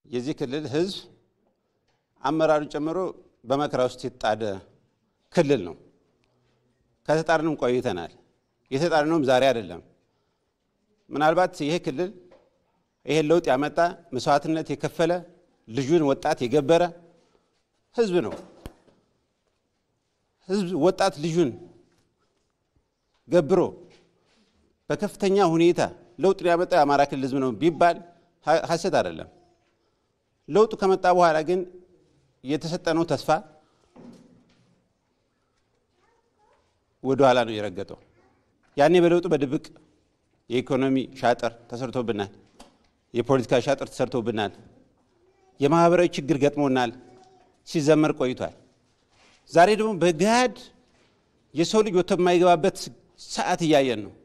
የዚህ ክልል ህዝብ አመራሩን ጨምሮ በመከራ ውስጥ የተጣደ ክልል ነው። ከተጣርንም ቆይተናል። የተጣርነውም ዛሬ አይደለም። ምናልባት ይሄ ክልል ይሄን ለውጥ ያመጣ መስዋዕትነት የከፈለ ልጁን ወጣት የገበረ ህዝብ ነው። ህዝብ ወጣት ልጁን ገብሮ በከፍተኛ ሁኔታ ለውጡን ያመጣው የአማራ ክልል ህዝብ ነው ቢባል ሀሰት አይደለም። ለውጡ ከመጣ በኋላ ግን የተሰጠነው ተስፋ ወደ ኋላ ነው የረገጠው። ያኔ በለውጡ በድብቅ የኢኮኖሚ ሻጥር ተሰርቶብናል። የፖለቲካ ሻጥር ተሰርቶብናል። የማህበራዊ ችግር ገጥሞናል። ሲዘመር ቆይቷል። ዛሬ ደግሞ በገሃድ የሰው ልጅ ወጥቶ የማይገባበት ሰዓት እያየን ነው።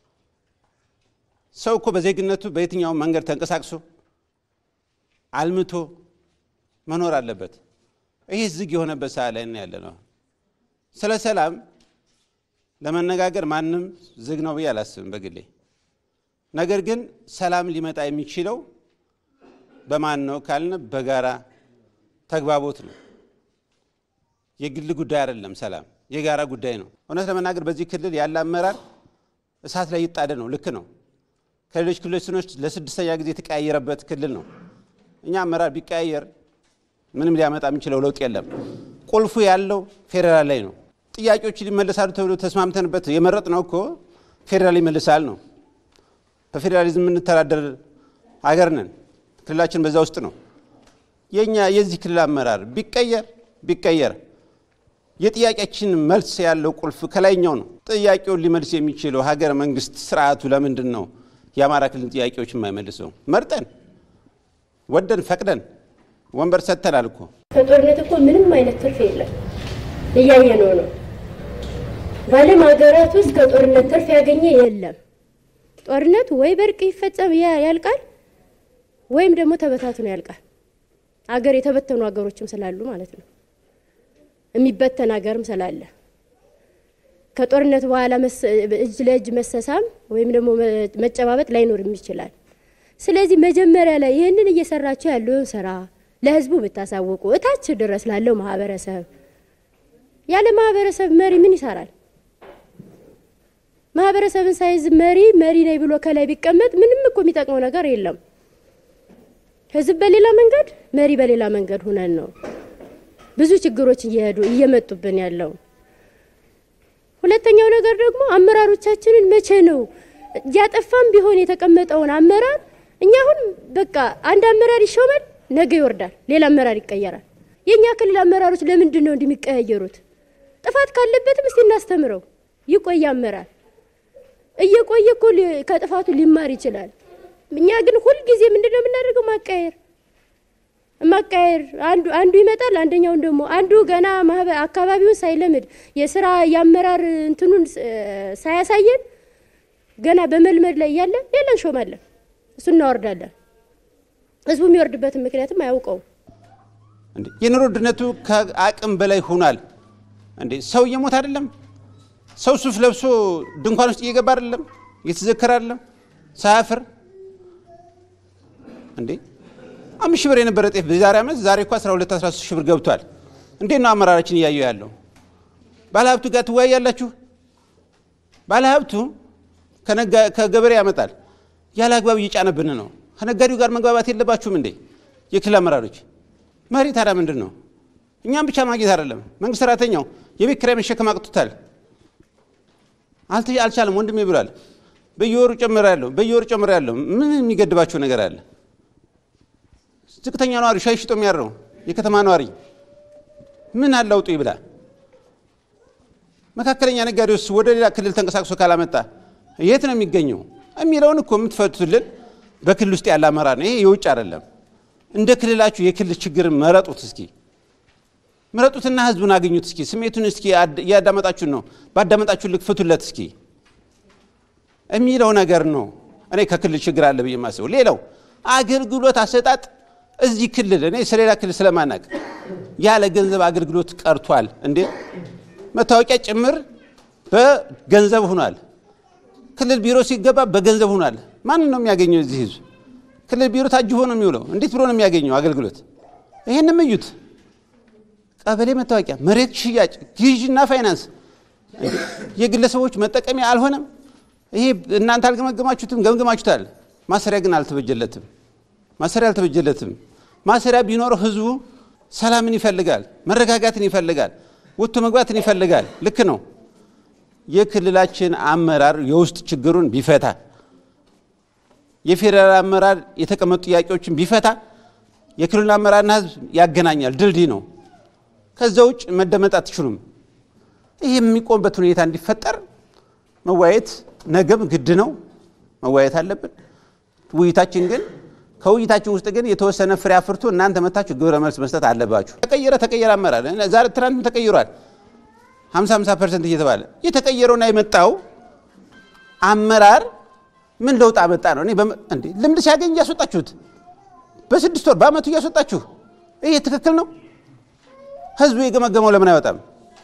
ሰው እኮ በዜግነቱ በየትኛውም መንገድ ተንቀሳቅሶ አልምቶ መኖር አለበት። ይህ ዝግ የሆነበት ሰዓት ላይ ነው ያለ ነው። ስለ ሰላም ለመነጋገር ማንም ዝግ ነው ብዬ አላስብም በግሌ። ነገር ግን ሰላም ሊመጣ የሚችለው በማን ነው ካልን በጋራ ተግባቦት ነው። የግል ጉዳይ አይደለም። ሰላም የጋራ ጉዳይ ነው። እውነት ለመናገር በዚህ ክልል ያለ አመራር እሳት ላይ ይጣደ ነው። ልክ ነው። ከሌሎች ክልሎች ስኖች ለስድስተኛ ጊዜ የተቀያየረበት ክልል ነው። እኛ አመራር ቢቀያየር ምንም ሊያመጣ የሚችለው ለውጥ የለም። ቁልፉ ያለው ፌዴራል ላይ ነው። ጥያቄዎች ሊመለሳሉ ተብሎ ተስማምተንበት የመረጥ ነው እኮ ፌዴራል ይመልሳል ነው። በፌዴራሊዝም የምንተዳደር ሀገር ነን። ክልላችን በዛ ውስጥ ነው። የኛ የዚህ ክልል አመራር ቢቀየር ቢቀየር የጥያቄያችን መልስ ያለው ቁልፍ ከላይኛው ነው። ጥያቄውን ሊመልስ የሚችለው ሀገረ መንግስት ስርዓቱ ለምንድን ነው የአማራ ክልል ጥያቄዎች የማይመልሰው? መርጠን ወደን ፈቅደን ወንበር ሰጥተናል እኮ። ከጦርነት እኮ ምንም አይነት ትርፍ የለም፣ እያየነው ነው። በዓለም ሀገራት ውስጥ ከጦርነት ትርፍ ያገኘ የለም። ጦርነቱ ወይ በእርቅ ይፈጸም ያልቃል፣ ወይም ደግሞ ተበታትኖ ያልቃል። አገር የተበተኑ ሀገሮችም ስላሉ ማለት ነው። የሚበተን ሀገርም ስላለ ከጦርነት በኋላ እጅ ለእጅ መሰሳም ወይም ደግሞ መጨባበጥ ላይኖርም ይችላል። ስለዚህ መጀመሪያ ላይ ይህንን እየሰራቸው ያለውን ስራ ለህዝቡ ብታሳውቁ እታች ድረስ ላለው ማህበረሰብ። ያለ ማህበረሰብ መሪ ምን ይሰራል? ማህበረሰብን ሳይዝ መሪ መሪ ነኝ ብሎ ከላይ ቢቀመጥ ምንም እኮ የሚጠቅመው ነገር የለም። ህዝብ በሌላ መንገድ፣ መሪ በሌላ መንገድ ሁነን ነው ብዙ ችግሮች እየሄዱ እየመጡብን ያለው። ሁለተኛው ነገር ደግሞ አመራሮቻችንን መቼ ነው እያጠፋም ቢሆን የተቀመጠውን አመራር እኛ አሁን በቃ አንድ አመራር ይሾማል፣ ነገ ይወርዳል፣ ሌላ አመራር ይቀየራል። የእኛ ክልል አመራሮች ለምንድን ነው እንደሚቀያየሩት? ጥፋት ካለበትም እስቲ እናስተምረው። ይቆይ አመራር እየቆየ እኮ ከጥፋቱ ሊማር ይችላል። እኛ ግን ሁልጊዜ ምንድን ነው የምናደርገው? ማቃየር ማቃየር አንዱ አንዱ ይመጣል፣ አንደኛውን ደግሞ አንዱ ገና ማህበር አካባቢውን ሳይለምድ የስራ የአመራር እንትኑን ሳያሳየን ገና በመልመድ ላይ እያለ ሌላ እንሾማለን፣ እሱ እናወርዳለን። ህዝቡ የሚወርድበትን ምክንያትም አያውቀውም። እንዴ የኑሮ ውድነቱ ከአቅም በላይ ሆኗል። እንዴ ሰው እየሞት አይደለም? ሰው ሱፍ ለብሶ ድንኳን ውስጥ እየገባ አይደለም? እየተዘከረ አይደለም? ሳያፍር እንዴ አምስት ሺህ ብር የነበረ ጤፍ በዛሬ ዓመት ዛሬ እኮ 12 13 ሺህ ብር ገብቷል። እንዴት ነው አመራራችን እያየው ያለው? ባለሀብቱ ጋር ትወያያላችሁ። ባለሀብቱ ከገበሬ ያመጣል፣ ያለ አግባብ እየጫነብን ነው። ከነጋዴው ጋር መግባባት የለባችሁም እንዴ የክልል አመራሮች? መሪ ታዲያ ምንድን ነው? እኛም ብቻ ማግኘት አይደለም፣ መንግስት ሰራተኛው የቤት ኪራይ መሸከም አቅቶታል። አልቻለም ወንድሜ ብሏል። በየወሩ ጨምር ያለው በየወሩ ጨምር ያለው ምን የሚገድባቸው ነገር አለ? ዝቅተኛ ነዋሪ ሻይ ሽጦ የሚያድረው የከተማ ነዋሪ ምን አላውጡ ይብላ። መካከለኛ ነጋዴውስ ወደ ሌላ ክልል ተንቀሳቅሶ ካላመጣ የት ነው የሚገኘው የሚለውን እኮ የምትፈቱልን በክልል ውስጥ ያለ አመራር ነው። ይሄ የውጭ አይደለም። እንደ ክልላችሁ የክልል ችግር መረጡት እስኪ ምረጡትና ህዝቡን አገኙት እስኪ ስሜቱን እስኪ እያዳመጣችሁን ነው ባዳመጣችሁ ልክ ፍቱለት እስኪ የሚለው ነገር ነው። እኔ ከክልል ችግር አለ ብዬ የማስበው። ሌላው አገልግሎት አሰጣጥ እዚህ ክልል እኔ ስለሌላ ክልል ስለማናቅ ያለ ገንዘብ አገልግሎት ቀርቷል እንዴ! መታወቂያ ጭምር በገንዘብ ሆኗል። ክልል ቢሮ ሲገባ በገንዘብ ሆኗል። ማንን ነው የሚያገኘው እዚህ ህዝብ? ክልል ቢሮ ታጅቦ ነው የሚውለው። እንዴት ብሎ ነው የሚያገኘው አገልግሎት? ይህንም እዩት። ቀበሌ መታወቂያ፣ መሬት ሽያጭ፣ ግዥና ፋይናንስ የግለሰቦች መጠቀሚያ አልሆነም። ይሄ እናንተ አልገመገማችሁትም፣ ገምግማችሁታል። ማሰሪያ ግን አልተበጀለትም። ማሰሪያ አልተበጀለትም። ማሰሪያ ቢኖረው ህዝቡ ሰላምን ይፈልጋል፣ መረጋጋትን ይፈልጋል፣ ወጥቶ መግባትን ይፈልጋል። ልክ ነው። የክልላችን አመራር የውስጥ ችግሩን ቢፈታ የፌዴራል አመራር የተቀመጡ ጥያቄዎችን ቢፈታ የክልል አመራርና ህዝብ ያገናኛል፣ ድልድይ ነው። ከዛ ውጭ መደመጥ አትችሉም። ይህ የሚቆምበት ሁኔታ እንዲፈጠር መወያየት ነገም ግድ ነው፣ መወያየት አለብን። ውይይታችን ግን ከውይይታችን ውስጥ ግን የተወሰነ ፍሬ አፍርቶ እናንተ መታችሁ ግብረ መልስ መስጠት አለባችሁ። ተቀየረ ተቀየረ አመራር ዛሬ ትናንትም ተቀይሯል። 50 50 ፐርሰንት እየተባለ የተቀየረውና የመጣው አመራር ምን ለውጥ አመጣ ነው? እኔ እንዴ ልምድ ሲያገኝ እያስወጣችሁት በስድስት ወር በአመቱ እያስወጣችሁ ይሄ ትክክል ነው? ህዝቡ የገመገመው ለምን አይወጣም?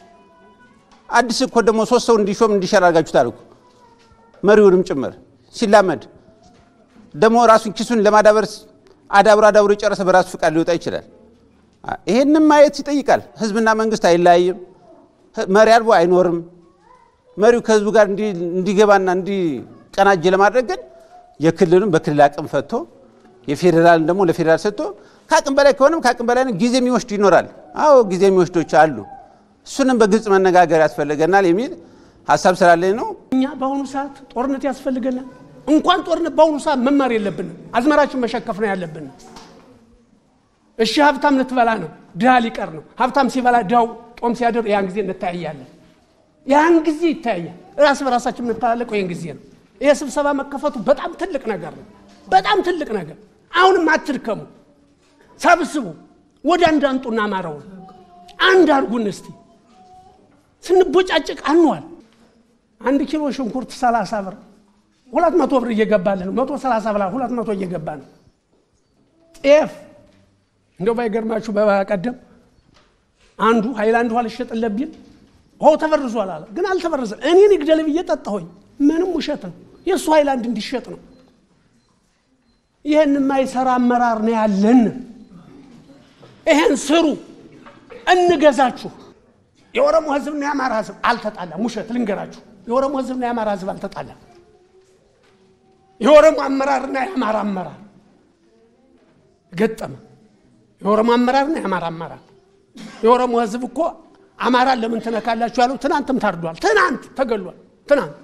አዲስ እኮ ደግሞ ሶስት ሰው እንዲሾም እንዲሻር አድርጋችሁታል እኮ መሪውንም ጭምር ሲላመድ ደግሞ ራሱን ኪሱን ለማዳበር አዳብሮ አዳብሮ የጨረሰ በራሱ ፍቃድ ሊወጣ ይችላል። ይሄንም ማየት ይጠይቃል። ህዝብና መንግስት አይለያይም። መሪ አልቦ አይኖርም። መሪው ከህዝቡ ጋር እንዲገባና እንዲቀናጅ ለማድረግ ግን የክልሉን በክልል አቅም ፈቶ የፌዴራልን ደግሞ ለፌዴራል ሰጥቶ ከአቅም በላይ ከሆነም ከአቅም በላይ ጊዜ የሚወስዱ ይኖራል። አዎ ጊዜ የሚወስዶች አሉ። እሱንም በግልጽ መነጋገር ያስፈልገናል የሚል ሀሳብ ስላለኝ ነው። እኛ በአሁኑ ሰዓት ጦርነት ያስፈልገናል። እንኳን ጦርነት በአሁኑ ሰዓት መማር የለብንም። አዝመራችን መሸከፍ ነው ያለብን። እሺ ሀብታም ልትበላ ነው፣ ድሃ ሊቀር ነው። ሀብታም ሲበላ ድሃው ጦም ሲያድር ያን ጊዜ እንተያያለን። ያን ጊዜ ይተያያል። ራስ በራሳችን የምንተላለቀው ይህን ጊዜ ነው። ይሄ ስብሰባ መከፈቱ በጣም ትልቅ ነገር ነው። በጣም ትልቅ ነገር። አሁንም አትድከሙ፣ ሰብስቡ፣ ወደ አንድ አንጡና አማራውን አንድ አድርጉን እስቲ። ስንቦጫጭቅ አንዋል። አንድ ኪሎ ሽንኩርት ሰላሳ ብር ሁለት መቶ ብር እየገባልን ነው። መቶ ሰላሳ ብላ ሁለት መቶ እየገባ ነው። ጤፍ እንደው ባይገርማችሁ በቀደም አንዱ ሀይላንድ ውሃ ልሸጥለት ቢል ውሃው ተበርዟል አለ። ግን አልተበረዘ። እኔን ይግደል ብዬ ጠጣሁኝ። ምንም ውሸት ነው። የእሱ ሀይላንድ እንዲሸጥ ነው። ይህን የማይሰራ አመራር ነው ያለን። ይሄን ስሩ፣ እንገዛችሁ። የኦሮሞ ህዝብና የአማራ ህዝብ አልተጣላም። ውሸት ልንገራችሁ፣ የኦሮሞ ህዝብና የአማራ ህዝብ አልተጣላም። የኦሮሞ አመራርና የአማራ አመራር ገጠመ። የኦሮሞ አመራርና የአማራ አመራር የኦሮሞ ህዝብ እኮ አማራን ለምን ትነካላችሁ ያለው ትናንትም ታርዷል። ትናንት ተገሏል። ትናንት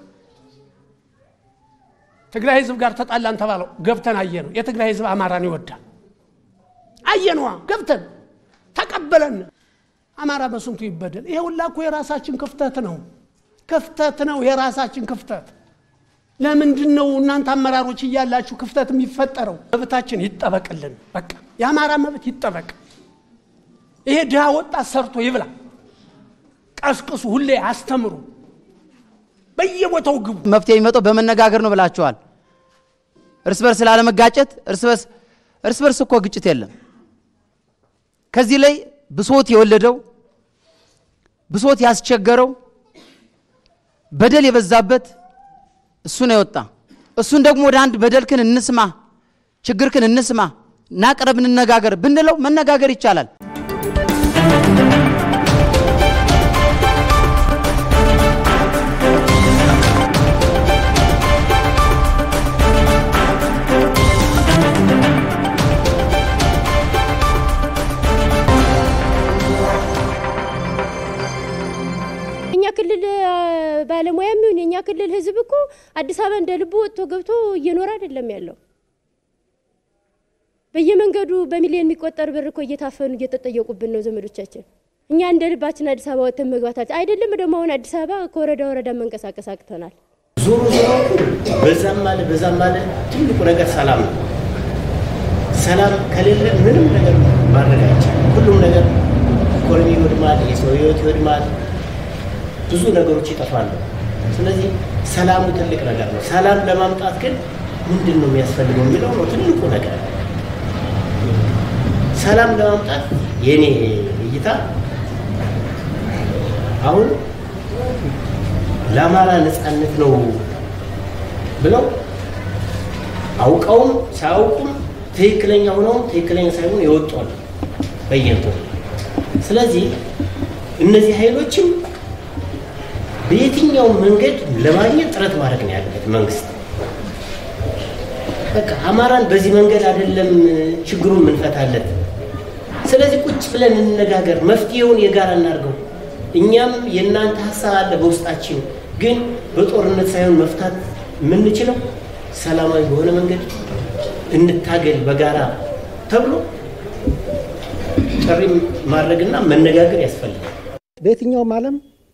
ትግራይ ህዝብ ጋር ተጣላን ተባለው ገብተን አየ ነው። የትግራይ ህዝብ አማራን ይወዳል። አየነዋ ገብተን ተቀበለን። አማራ በስንቱ ይበደል። ይሄ ሁላ እኮ የራሳችን ክፍተት ነው። ክፍተት ነው፣ የራሳችን ክፍተት። ለምንድን ነው እናንተ አመራሮች እያላችሁ ክፍተት የሚፈጠረው? መብታችን ይጠበቅልን። በቃ የአማራ መብት ይጠበቅ። ይሄ ድሃ ወጣት ሰርቶ ይብላ። ቀስቅሱ፣ ሁሌ አስተምሩ፣ በየቦታው ግቡ። መፍትሄ የሚመጣው በመነጋገር ነው ብላችኋል። እርስ በርስ ላለመጋጨት፣ እርስ በርስ እርስ በርስ እኮ ግጭት የለም። ከዚህ ላይ ብሶት የወለደው ብሶት ያስቸገረው በደል የበዛበት እሱ ነው የወጣ። እሱን ደግሞ ወደ አንድ በደልክን እንስማ፣ ችግርክን እንስማ፣ ናቅረብ፣ እንነጋገር ብንለው መነጋገር ይቻላል። የኛ ክልል ባለሙያም ይሁን የኛ ክልል ህዝብ እኮ አዲስ አበባ እንደ ልቡ ወጥቶ ገብቶ እየኖረ አይደለም ያለው። በየመንገዱ በሚሊዮን የሚቆጠር ብር እኮ እየታፈኑ እየተጠየቁብን ነው ዘመዶቻችን። እኛ እንደ ልባችን አዲስ አበባ ወጥተን መግባታችን አይደለም ደግሞ አሁን አዲስ አበባ ከወረዳ ወረዳ መንቀሳቀስ አቅተናል። ዞሮ ዞሮ በዛም አለ በዛም አለ ትልቁ ነገር ሰላም ነው። ሰላም ከሌለ ምንም ነገር ማድረግ አይቻልም። ሁሉም ነገር ኢኮኖሚ ይወድማል፣ የሰው ህይወት ይወድማል፣ ብዙ ነገሮች ይጠፋሉ። ስለዚህ ሰላሙ ትልቅ ነገር ነው። ሰላም ለማምጣት ግን ምንድን ነው የሚያስፈልገው የሚለው ነው ትልቁ ነገር። ሰላም ለማምጣት የኔ እይታ አሁን ለአማራ ነፃነት ነው ብለው አውቀውም ሳያውቁም ትክክለኛ ሆነውም ትክክለኛ ሳይሆን የወጡ አሉ በየንትኑ። ስለዚህ እነዚህ ኃይሎችም በየትኛውም መንገድ ለማግኘት ጥረት ማድረግ ነው ያለበት መንግስት። በቃ አማራን በዚህ መንገድ አይደለም ችግሩን ምንፈታለት። ስለዚህ ቁጭ ብለን እንነጋገር፣ መፍትሄውን የጋራ እናድርገው። እኛም የእናንተ ሀሳብ አለ በውስጣችን፣ ግን በጦርነት ሳይሆን መፍታት የምንችለው ሰላማዊ በሆነ መንገድ እንታገል በጋራ ተብሎ ጥሪ ማድረግና መነጋገር ያስፈልጋል። በየትኛውም ዓለም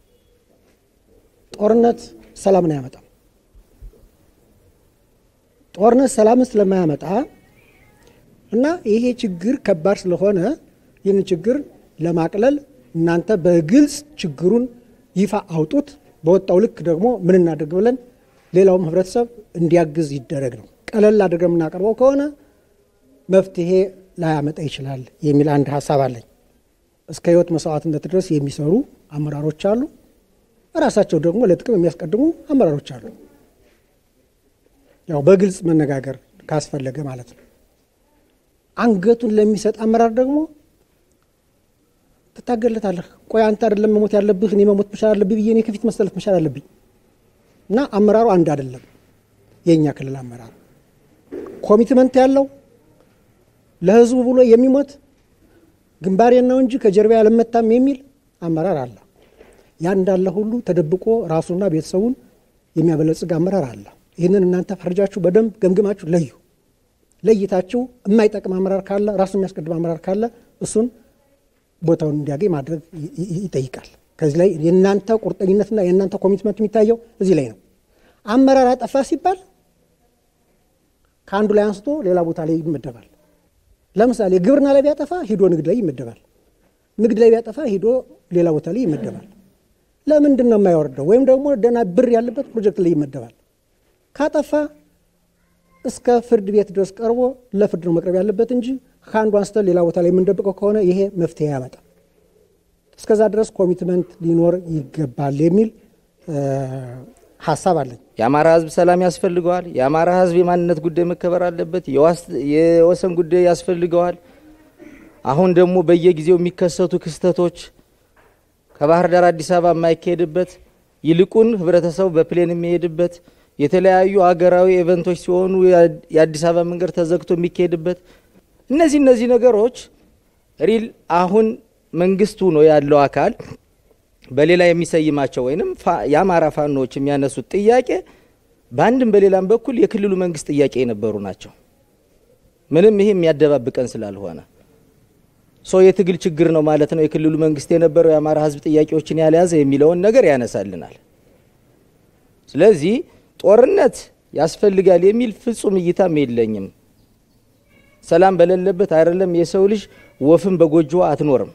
ጦርነት ሰላምን አያመጣም። ጦርነት ሰላምን ስለማያመጣ እና ይሄ ችግር ከባድ ስለሆነ ይህን ችግር ለማቅለል እናንተ በግልጽ ችግሩን ይፋ አውጡት። በወጣው ልክ ደግሞ ምን እናድርግ ብለን ሌላውም ህብረተሰብ እንዲያግዝ ይደረግ ነው። ቀለል አድርገን የምናቀርበው ከሆነ መፍትሄ ላያመጣ ይችላል የሚል አንድ ሀሳብ አለኝ። እስከ ህይወት መስዋዕትነት ድረስ የሚሰሩ አመራሮች አሉ። ራሳቸው ደግሞ ለጥቅም የሚያስቀድሙ አመራሮች አሉ። ያው በግልጽ መነጋገር ካስፈለገ ማለት ነው። አንገቱን ለሚሰጥ አመራር ደግሞ ትታገለታለህ። ቆይ አንተ አይደለም መሞት ያለብህ እኔ መሞት መቻል አለብኝ ብዬ እኔ ከፊት መሰለፍ መቻል አለብኝ እና አመራሩ አንድ አይደለም። የእኛ ክልል አመራር ኮሚትመንት ያለው ለህዝቡ ብሎ የሚሞት ግንባሬን ነው እንጂ ከጀርባ ያልመታም የሚል አመራር አለ። ያ እንዳለ ሁሉ ተደብቆ ራሱና ቤተሰቡን የሚያበለጽግ አመራር አለ። ይህንን እናንተ ፈርጃችሁ በደንብ ገምግማችሁ ለዩ። ለይታችሁ የማይጠቅም አመራር ካለ ራሱ የሚያስቀድም አመራር ካለ እሱን ቦታውን እንዲያገኝ ማድረግ ይጠይቃል። ከዚህ ላይ የእናንተ ቁርጠኝነትና የእናንተ ኮሚትመንት የሚታየው እዚህ ላይ ነው። አመራር አጠፋ ሲባል ከአንዱ ላይ አንስቶ ሌላ ቦታ ላይ ይመደባል። ለምሳሌ ግብርና ላይ ቢያጠፋ ሂዶ ንግድ ላይ ይመደባል። ንግድ ላይ ቢያጠፋ ሂዶ ሌላ ቦታ ላይ ይመደባል። ለምንድን ነው የማይወርደው? ወይም ደግሞ ደህና ብር ያለበት ፕሮጀክት ላይ ይመደባል። ካጠፋ እስከ ፍርድ ቤት ድረስ ቀርቦ ለፍርድ ነው መቅረብ ያለበት እንጂ ከአንዱ አንስተን ሌላ ቦታ ላይ የምንደብቀው ከሆነ ይሄ መፍትሄ ያመጣል። እስከዛ ድረስ ኮሚትመንት ሊኖር ይገባል የሚል ሀሳብ አለኝ። የአማራ ሕዝብ ሰላም ያስፈልገዋል። የአማራ ሕዝብ የማንነት ጉዳይ መከበር አለበት። የወሰን ጉዳይ ያስፈልገዋል። አሁን ደግሞ በየጊዜው የሚከሰቱ ክስተቶች ከባህር ዳር አዲስ አበባ የማይካሄድበት ይልቁን ህብረተሰቡ በፕሌን የሚሄድበት የተለያዩ አገራዊ ኢቨንቶች ሲሆኑ የአዲስ አበባ መንገድ ተዘግቶ የሚካሄድበት እነዚህ እነዚህ ነገሮች ሪል አሁን መንግስቱ ነው ያለው አካል በሌላ የሚሰይማቸው ወይንም የአማራ ፋኖዎች የሚያነሱት ጥያቄ በአንድም በሌላም በኩል የክልሉ መንግስት ጥያቄ የነበሩ ናቸው። ምንም ይሄ የሚያደባብቀን ስላልሆነ ሶ የትግል ችግር ነው ማለት ነው። የክልሉ መንግስት የነበረው የአማራ ህዝብ ጥያቄዎችን ያልያዘ የሚለውን ነገር ያነሳልናል። ስለዚህ ጦርነት ያስፈልጋል የሚል ፍጹም እይታም የለኝም። ሰላም በሌለበት አይደለም የሰው ልጅ ወፍም በጎጆዋ አትኖርም።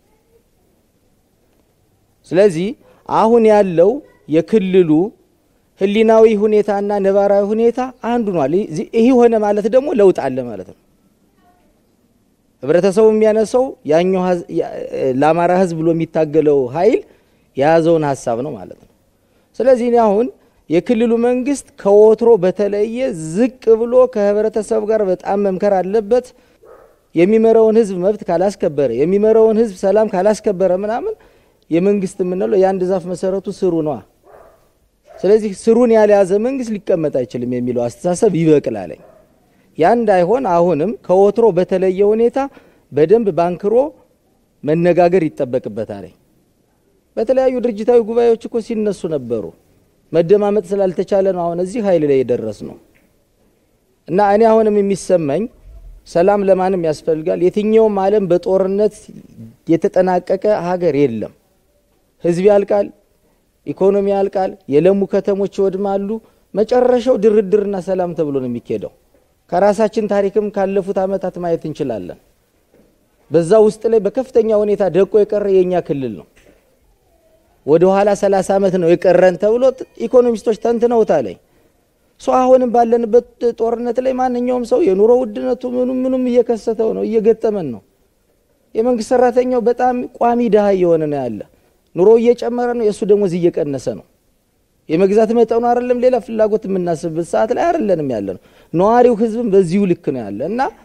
ስለዚህ አሁን ያለው የክልሉ ህሊናዊ ሁኔታና ነባራዊ ሁኔታ አንዱ ኗል። ይህ ሆነ ማለት ደግሞ ለውጥ አለ ማለት ነው። ህብረተሰቡ የሚያነሳው ያኛው ለአማራ ህዝብ ብሎ የሚታገለው ኃይል የያዘውን ሀሳብ ነው ማለት ነው። ስለዚህ እኔ አሁን የክልሉ መንግስት ከወትሮ በተለየ ዝቅ ብሎ ከህብረተሰቡ ጋር በጣም መምከር አለበት። የሚመራውን ህዝብ መብት ካላስከበረ፣ የሚመራውን ህዝብ ሰላም ካላስከበረ ምናምን የመንግስት የምንለው የአንድ ዛፍ መሰረቱ ስሩ ነዋ። ስለዚህ ስሩን ያልያዘ መንግስት ሊቀመጥ አይችልም የሚለው አስተሳሰብ ይበቅላለኝ። ያ እንዳይሆን አሁንም ከወትሮ በተለየ ሁኔታ በደንብ ባንክሮ መነጋገር ይጠበቅበታል። በተለያዩ ድርጅታዊ ጉባኤዎች እኮ ሲነሱ ነበሩ። መደማመጥ ስላልተቻለ ነው አሁን እዚህ ኃይል ላይ የደረስ ነው። እና እኔ አሁንም የሚሰማኝ ሰላም ለማንም ያስፈልጋል። የትኛውም ዓለም በጦርነት የተጠናቀቀ ሀገር የለም። ህዝብ ያልቃል፣ ኢኮኖሚ ያልቃል፣ የለሙ ከተሞች ይወድማሉ። መጨረሻው ድርድርና ሰላም ተብሎ ነው የሚካሄደው። ከራሳችን ታሪክም ካለፉት ዓመታት ማየት እንችላለን። በዛ ውስጥ ላይ በከፍተኛ ሁኔታ ደቆ የቀረ የእኛ ክልል ነው። ወደ ኋላ 30 ዓመት ነው የቀረን ተብሎ ኢኮኖሚስቶች ተንትነውታል። ሶ አሁንም ባለንበት ጦርነት ላይ ማንኛውም ሰው የኑሮ ውድነቱ ምኑም ምኑም እየከሰተው ነው፣ እየገጠመን ነው። የመንግስት ሰራተኛው በጣም ቋሚ ድሃ እየሆነ ነው ያለ። ኑሮ እየጨመረ ነው፣ የእሱ ደሞዝ እየቀነሰ ነው። የመግዛት መጠኑ አይደለም ሌላ ፍላጎት የምናስብበት ሰዓት ላይ አይደለንም ያለ ነው። ነዋሪው ህዝብም በዚሁ ልክ ነው ያለ እና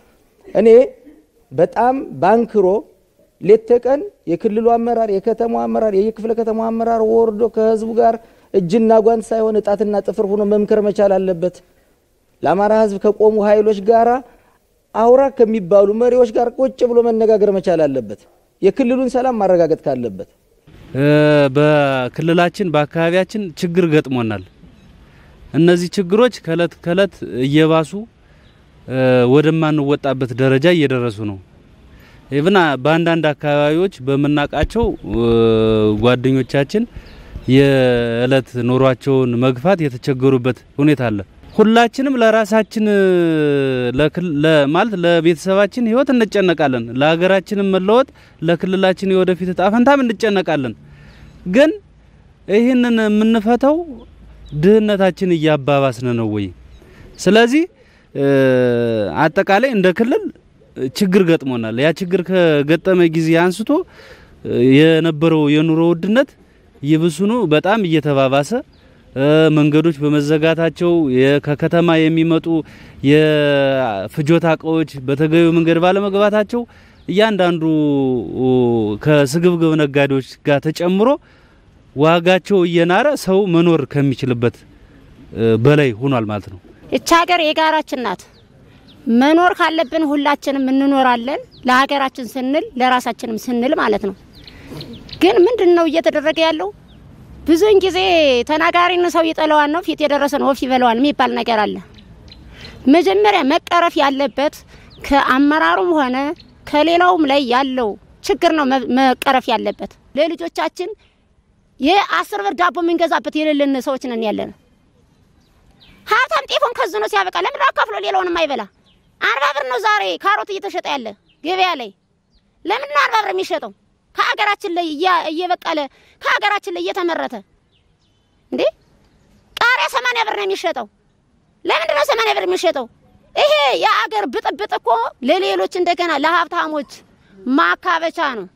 እኔ በጣም ባንክሮ ሌት ተቀን የክልሉ አመራር፣ የከተማው አመራር፣ የክፍለ ከተማው አመራር ወርዶ ከህዝቡ ጋር እጅና ጓንት ሳይሆን እጣትና ጥፍር ሆኖ መምከር መቻል አለበት። ለአማራ ህዝብ ከቆሙ ኃይሎች ጋር አውራ ከሚባሉ መሪዎች ጋር ቁጭ ብሎ መነጋገር መቻል አለበት። የክልሉን ሰላም ማረጋገጥ ካለበት በክልላችን በአካባቢያችን ችግር ገጥሞናል። እነዚህ ችግሮች ከእለት ከእለት እየባሱ ወደማንወጣበት ደረጃ እየደረሱ ነው። ኢቭን በአንዳንድ አካባቢዎች በምናውቃቸው ጓደኞቻችን የእለት ኑሯቸውን መግፋት የተቸገሩበት ሁኔታ አለ። ሁላችንም ለራሳችን ማለት ለቤተሰባችን ህይወት እንጨነቃለን። ለሀገራችንም መለወጥ፣ ለክልላችን የወደፊት እጣ ፈንታም እንጨነቃለን። ግን ይህንን የምንፈተው ድህነታችን እያባባስን ነው ወይ? ስለዚህ አጠቃላይ እንደ ክልል ችግር ገጥሞናል። ያ ችግር ከገጠመ ጊዜ አንስቶ የነበረው የኑሮ ውድነት ይብሱኑ በጣም እየተባባሰ መንገዶች በመዘጋታቸው ከከተማ የሚመጡ የፍጆታ እቃዎች በተገቢው መንገድ ባለመግባታቸው እያንዳንዱ ከስግብግብ ነጋዴዎች ጋር ተጨምሮ ዋጋቸው እየናረ ሰው መኖር ከሚችልበት በላይ ሆኗል ማለት ነው። እቻ ሀገር የጋራችን ናት። መኖር ካለብን ሁላችንም እንኖራለን። ለሀገራችን ስንል ለራሳችንም ስንል ማለት ነው። ግን ምንድን ነው እየተደረገ ያለው? ብዙውን ጊዜ ተናጋሪን ሰው ይጠለዋል ነው ፊት የደረሰን ወፍ ይበለዋል የሚባል ነገር አለ። መጀመሪያ መቀረፍ ያለበት ከአመራሩም ሆነ ከሌላውም ላይ ያለው ችግር ነው መቀረፍ ያለበት። ለልጆቻችን የአስር ብር ዳቦ የምንገዛበት የሌለን ሰዎች ነን ያለን። ሀብታም ጤፉን ከዝኖ ሲያበቃ ለምን አካፍሎ ሌላውንም አይበላ? አርባ ብር ነው ዛሬ ካሮት እየተሸጠ ያለ ገበያ ላይ። ለምን ነው አርባ ብር የሚሸጠው? ከሀገራችን ላይ እየበቀለ ከሀገራችን ላይ እየተመረተ እንዴ ቃሪያ ሰማንያ ብር ነው የሚሸጠው። ለምንድን ነው ሰማንያ ብር የሚሸጠው? ይሄ የአገር ብጥብጥ እኮ ለሌሎች እንደገና ለሀብታሞች ማካበቻ ነው።